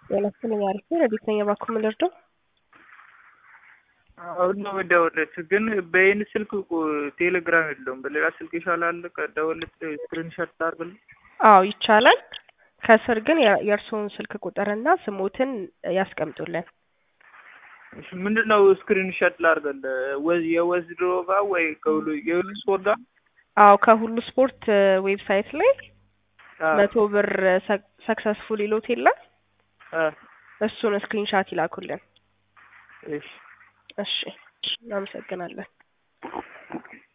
ጤናስጥልኝ አሪፍ ነው። ረዲት ነኝ። እባክዎ ምን ልርዳው? አሁን ነው የምደውልለት፣ ግን በይህን ስልክ ቴሌግራም የለውም። በሌላ ስልክ ይሻላል። ከደውልለት ስክሪንሾት ላድርግልህ? አዎ ይቻላል። ከስር ግን የ- የእርስዎን ስልክ ቁጥርና ስሞትን ያስቀምጡልን። እሺ ምንድን ነው ስክሪንሾት ላድርግልህ? ወዝ የወዝድሮ ጋር ወይ ከሁሉ የሁሉ ስፖርት ጋር? አዎ ከሁሉ ስፖርት ዌብሳይት ላይ አዎ። መቶ ብር ሰክሰስፉል ይሎት የለም አ እሱን ስክሪንሻት ይላኩልን። እሺ እሺ እናመሰግናለን።